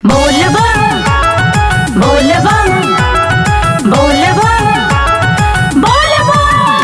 बोलबम बोलबम बोलबम बोलबम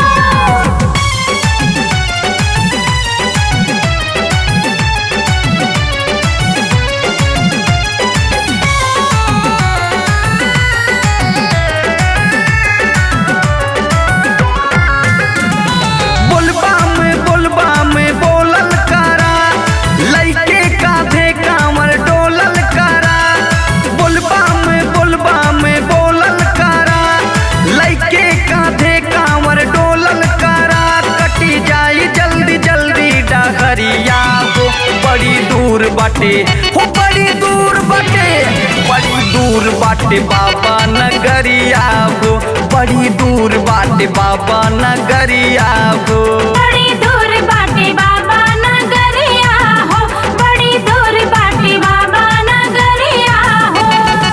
बोलबा में बोलबा में बोलल करा लइके कांधे कांवर डोलल करा बोलबा में बोलबा में बोलल करा लइके कांधे कांवर डोलल करा कटी जाई जल्दी जल्दी डहरिया हो बड़ी दूर बाटे हो बड़ी दूर बाटे बड़ी दूर बाटे बाबा नगरिया हो बड़ी दूर बाटे बाबा नगरिया हो बड़ी दूर बाटे बाबा नगरिया हो बड़ी दूर बाटे बाबा नगरिया हो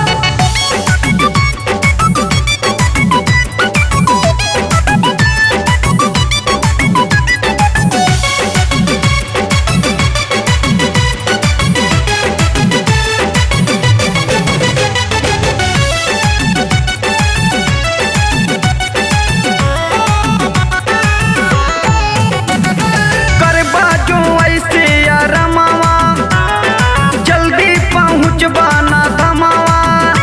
करबा जो ऐसे या रमावा जल्दी पहुँचबा ना धमावा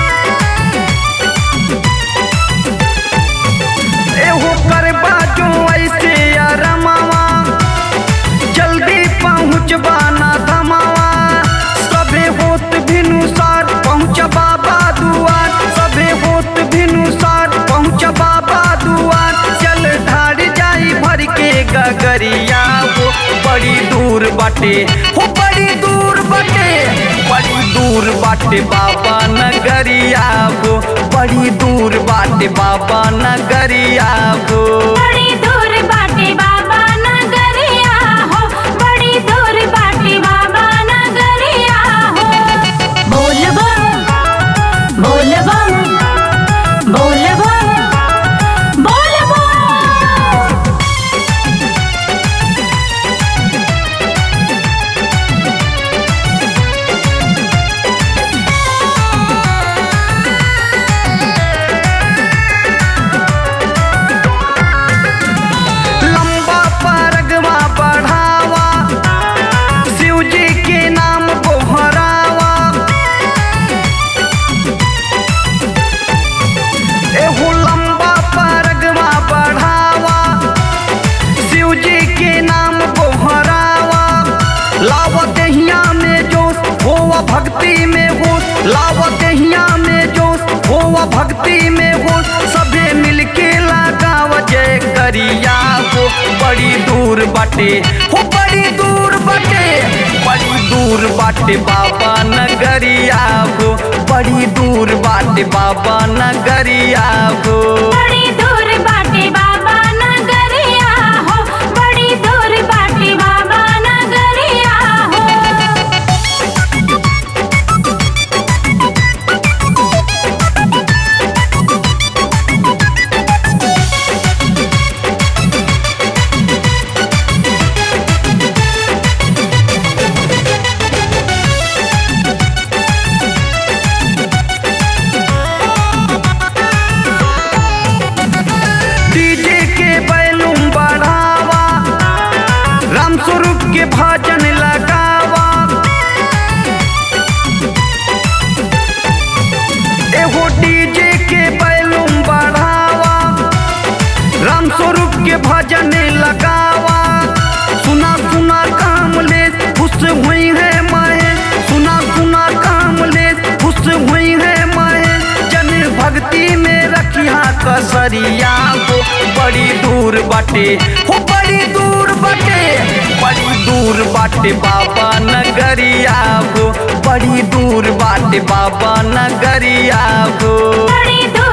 एहो करबा जो ऐसे या रमावा जल्दी पहुँचबा ना धमावा सभे होत भिनुसार पहुँच बाबा दुआर सभे होत भिनुसार पहुँच बाबा दुआर चल ढार जाई भर के गगरिया हो बड़ी दूर बाटे हो बड़ी दूर बाटे बड़ी दूर बाटे बाबा नगरिया हो बड़ी दूर बाटे बाबा नगरिया हो बड़ी दूर बाटे बाबा नगरिया हो बड़ी दूर बाटे बाबा नगरिया हो बोलबम बोलबम बोलबम बोलबम लंबा परगवा बढ़ावा शिव जी के नाम गोहरावा एहो लंबा परगवा बढ़ावा शिव जी के नाम गोहरावा लावा दहिया में जोश होवा भक्ति में होश लावा दहिया में जोश होवा भक्ति में होश सभे मिलके लगाव जय करिया हो बड़ी दूर बाटे हो बड़ी दूर बाटे बड़ी दूर बाटे बाबा नगरिया हो बड़ी दूर बाटे बाबा नगरिया हो बड़ी दूर बाटे बाबा नगरिया हो बड़ी दूर बाटे बाबा नगरिया हो डीजे के बैलूम बढ़ावा राम स्वरूप के भजन लगावा एहो डीजे के बैलूम बढ़ावा राम स्वरूप के भजन लगावा सुना सुना काम ले खुश हुई है माए सुना सुना काम ले खुश हुई है माए जन भक्ति में रखिया कसरिया हो बड़ी दूर बाटे हो बड़ी दूर बाटे बड़ी दूर बाटे बाबा नगरिया हो बड़ी दूर बाटे बाबा नगरिया हो बड़ी दूर